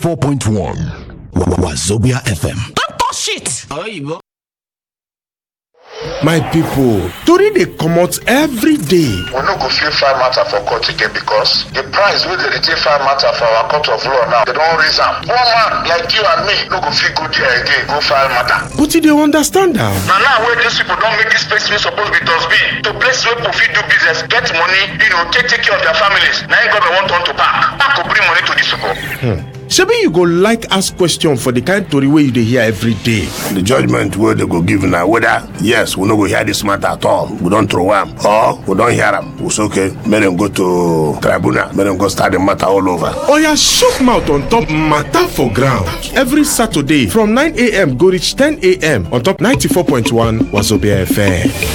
4.1 Wazobia FM. Don't touch it. Oyibo. my pipo tori dey comot every day we no go fit file matter for court again because the price wey dem dey take file matter for our court of law now dem don raise am one man like you and me no go fit go there again go file matter but you dey understand am na now wey dis people don make dis place wey suppose be dustbin to place wey people fit do business get money you know take take care of their families na im government wan turn to park park go bring money to dis people. shebi you go like ask question for di kind tori wey you dey hear every day the judgment wey dem go give na whether yes we no go hear dis matter at all we don throw am or we don hear am we say okay make dem go to tribunal make dem go start the matter all over. oya shook mouth on top matter for ground every saturday from 9am go reach 10am on top 94.1 wazobia fm